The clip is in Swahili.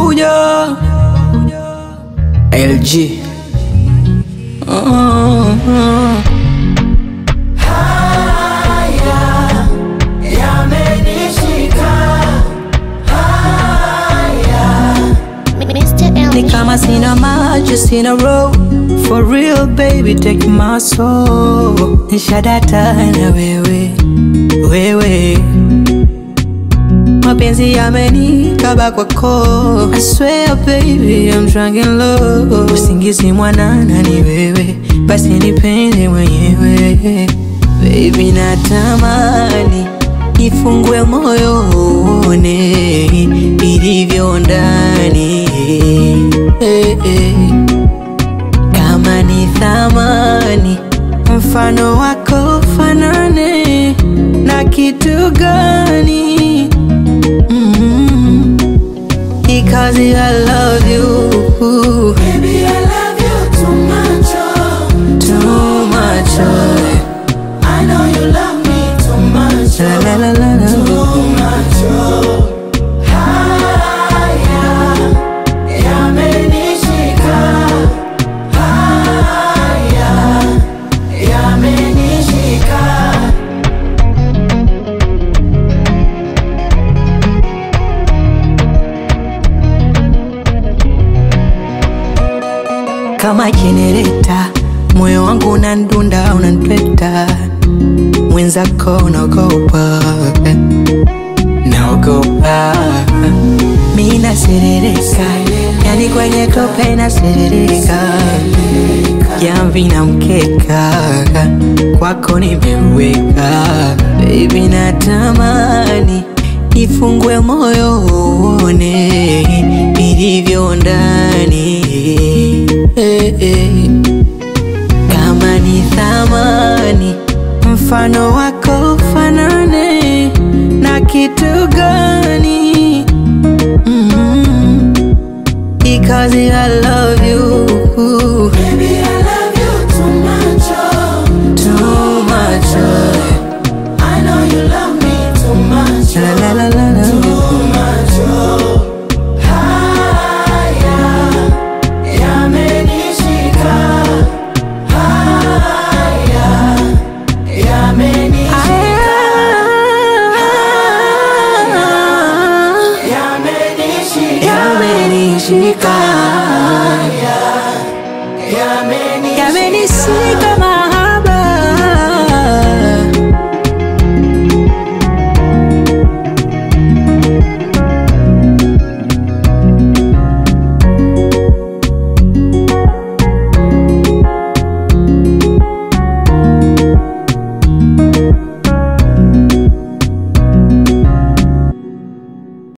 nakuja LG oh, oh. Mr. Ni LG. kama sina maji sina roho For real baby take my soul Nishadata na wewe wewe mapenzi yamenikaba kwako I swear baby I'm drunk in love Usingizi mwanana ni wewe Basi nipende mwenyewe Baby natamani Nifungue moyo uone Ilivyo ndani eh, eh. Kama ni thamani Mfano wako fanane Na kitu gani Mm, Because I love you Baby, I love you too much. Oh. too much. oh. I know you love me too much. La Oh. la la la la. Too much. Oh. Haya yamenishika. Haya yamenishika. Kama jenereta, moyo wangu unandunda, unantweta, mwenzako unaogopa, naogopa, mi naserereka, yani kwenye tope naserereka, jamvi na mkeka, kwako nimeweka, baby natamani nifungue moyo uone ilivyo ndani eh, eh. Kama ni thamani mfano wako fanane na kitu gani? mm Because I love you Baby, I love you too much. Oh. too much. oh. I know you love me too much. La la la la la. Too much. Oh. Haya yamenishika. Haya yamenishika. Yamenishika. Yamenishika, Yamenishika. yamenishika mahaba